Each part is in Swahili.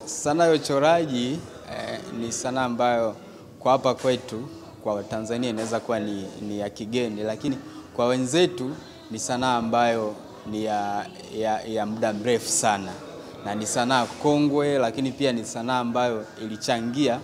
Sanaa ya uchoraji eh, ni sanaa ambayo kwa hapa kwetu kwa Tanzania inaweza kuwa ni, ni ya kigeni, lakini kwa wenzetu ni sanaa ambayo ni ya, ya, ya muda mrefu sana na ni sanaa kongwe, lakini pia ni sanaa ambayo ilichangia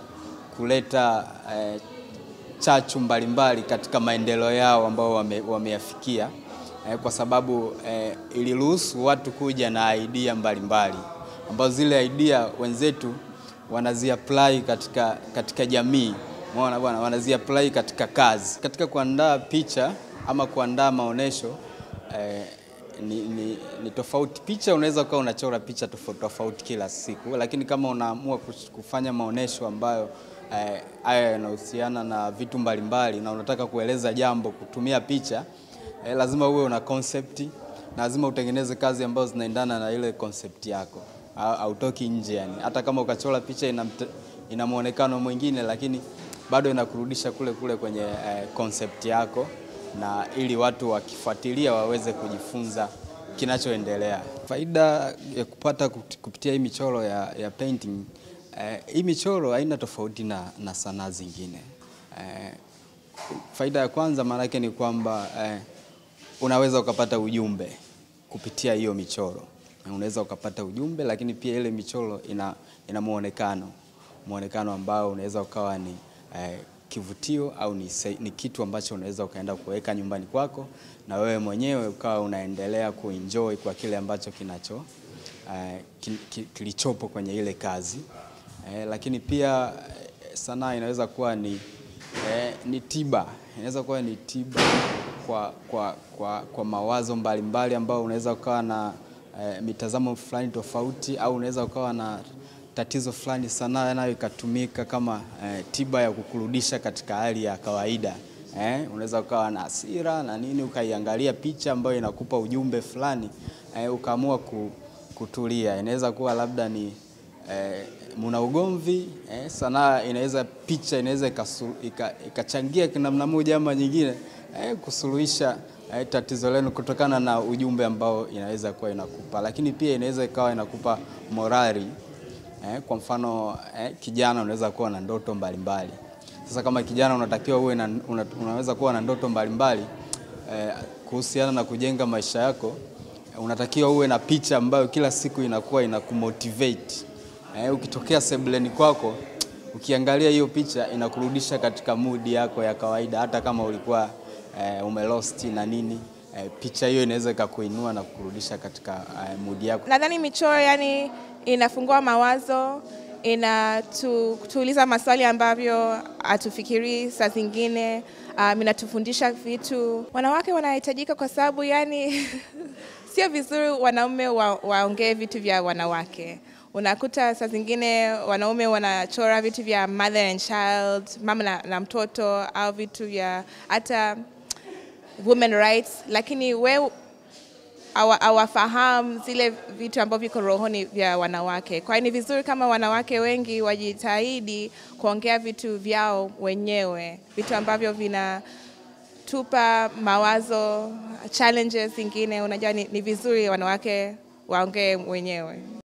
kuleta eh, chachu mbalimbali katika maendeleo yao ambao wame, wameyafikia eh, kwa sababu eh, iliruhusu watu kuja na idea mbalimbali ambazo zile idea wenzetu wanaziapply katika, katika jamii umeona bwana, wanaziapply katika kazi. Katika kuandaa picha ama kuandaa maonesho eh, ni, ni, ni tofauti. Picha unaweza ukawa unachora picha tofauti tofauti kila siku, lakini kama unaamua kufanya maonesho ambayo haya eh, yanahusiana na vitu mbalimbali na unataka kueleza jambo kutumia picha eh, lazima uwe una concept na lazima utengeneze kazi ambazo zinaendana na ile concept yako, hautoki nje yani. Hata kama ukachora picha ina, ina muonekano mwingine, lakini bado inakurudisha kule kule kwenye eh, concept yako na ili watu wakifuatilia waweze kujifunza kinachoendelea. Faida ya kupata kupitia hii michoro ya, ya painting eh, hii michoro haina tofauti na, na sanaa zingine eh, faida ya kwanza maanake ni kwamba eh, unaweza ukapata ujumbe kupitia hiyo michoro. Unaweza ukapata ujumbe, lakini pia ile michoro ina, ina muonekano muonekano ambao unaweza ukawa ni eh, kivutio au ni, ni kitu ambacho unaweza ukaenda kuweka nyumbani kwako na wewe mwenyewe ukawa unaendelea kuenjoy kwa kile ambacho kinacho eh, kilichopo kwenye ile kazi eh, lakini pia sanaa inaweza kuwa ni, eh, ni tiba inaweza kuwa ni tiba kwa, kwa, kwa, kwa mawazo mbalimbali ambao unaweza ukawa na eh, mitazamo fulani tofauti au unaweza ukawa na tatizo fulani, sanaa nayo ikatumika kama eh, tiba ya kukurudisha katika hali ya kawaida eh, unaweza ukawa na hasira na nini, ukaiangalia picha ambayo inakupa ujumbe fulani eh, ukaamua kutulia. Inaweza kuwa labda ni eh, muna ugomvi eh, sanaa inaweza, picha inaweza ikachangia ika namna moja ama nyingine eh, kusuluhisha eh, tatizo lenu kutokana na ujumbe ambao inaweza kuwa inakupa, lakini pia inaweza ikawa inakupa morali Eh, kwa mfano eh, kijana unaweza kuwa na ndoto mbalimbali mbali. Sasa kama kijana unatakiwa uwe na, una, unaweza kuwa na ndoto mbalimbali mbali, eh, kuhusiana na kujenga maisha yako unatakiwa uwe na picha ambayo kila siku inakuwa inakumotivate. Eh, ukitokea sebuleni kwako ukiangalia hiyo picha inakurudisha katika mood yako ya kawaida, hata kama ulikuwa eh, umelost na nini eh, picha hiyo inaweza ikakuinua na kukurudisha katika eh, mood yako. Nadhani michoro yani inafungua mawazo, inatuuliza maswali ambavyo hatufikirii saa zingine. Um, inatufundisha vitu. Wanawake wanahitajika kwa sababu yani sio vizuri wanaume wa, waongee vitu vya wanawake. Unakuta saa zingine wanaume wanachora vitu vya mother and child, mama na, na mtoto au vitu vya hata women rights, lakini we hawafahamu zile vitu ambavyo viko rohoni vya wanawake. Kwa hiyo ni vizuri kama wanawake wengi wajitahidi kuongea vitu vyao wenyewe, vitu ambavyo vinatupa mawazo, challenges zingine. Unajua ni, ni vizuri wanawake waongee wenyewe.